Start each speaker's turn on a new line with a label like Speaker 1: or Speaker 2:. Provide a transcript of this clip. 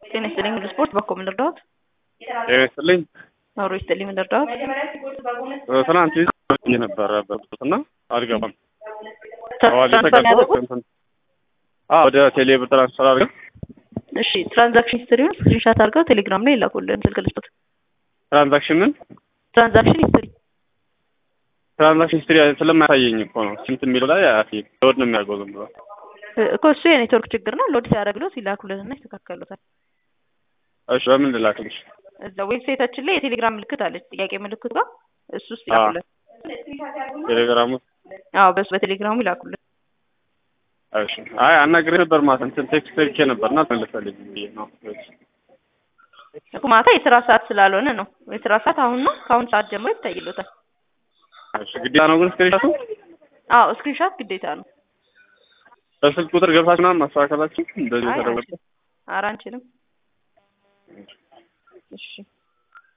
Speaker 1: ጤና ይስጥልኝ ወደ ስፖርት በኮ ምን ልርዳዎት?
Speaker 2: ጤና ይስጥልኝ።
Speaker 1: ኖሮ ይስጥልኝ ምን ልርዳዎት?
Speaker 2: ትናንት ይዤ ነበረ በብዙት እና አልገባም። አዋጅ
Speaker 1: ትራንስፈር
Speaker 2: ተቀብሎ
Speaker 1: ያደረጉት?
Speaker 2: እንትን አዎ ወደ ቴሌ ብር ትራንስፈር አድርገን
Speaker 1: እሺ ትራንዛክሽን ሂስትሪውን ስክሪንሻት አድርገው ቴሌግራም ላይ ይላኩልን ስልክ ልስጡት።
Speaker 2: ትራንዛክሽን ምን
Speaker 1: ትራንዛክሽን ሂስትሪ
Speaker 2: ትራንዛክሽን ሂስትሪ ስለማያሳየኝ እኮ ነው። ስንት የሚለው ላይ አያሳየኝ። ሎድ ነው የሚያደርገው ዝም ብሎ።
Speaker 1: እኮ እሱ የኔትወርክ ችግር ነው። ሎድ ሲያደርግሎት ይላኩልንና ይስተካከሉታል።
Speaker 2: እሺ በምን ልላክልሽ?
Speaker 1: እዛ ዌብሳይታችን ላይ የቴሌግራም ምልክት አለች፣ ጥያቄ ምልክት ጋር እሱ ውስጥ
Speaker 2: አዎ።
Speaker 1: ይላኩልን።
Speaker 2: ቴሌግራሙ
Speaker 1: አዎ በሱ በቴሌግራሙ ይላኩልን።
Speaker 2: እሺ። አይ አናግሬ ነበር ማለት እንትን ቴክስት ልኬ ነበር እና አልመለሰልኝም ብዬ ነው።
Speaker 1: እኮ ማታ የስራ ሰዓት ስላልሆነ ነው። የስራ ሰዓት አሁን ነው። ከአሁን ሰዓት ጀምሮ ይታይሎታል።
Speaker 2: እሺ ግዴታ ነው ግን ስክሪንሻቱ
Speaker 1: አዎ ስክሪንሻት ግዴታ ነው።
Speaker 2: በስልክ ቁጥር ገብታችሁ ምናምን ማስተካከላችሁ እንደዚህ
Speaker 1: አይ
Speaker 2: ተደወለ
Speaker 1: አንችልም። ኧረ አንችልም። እሺ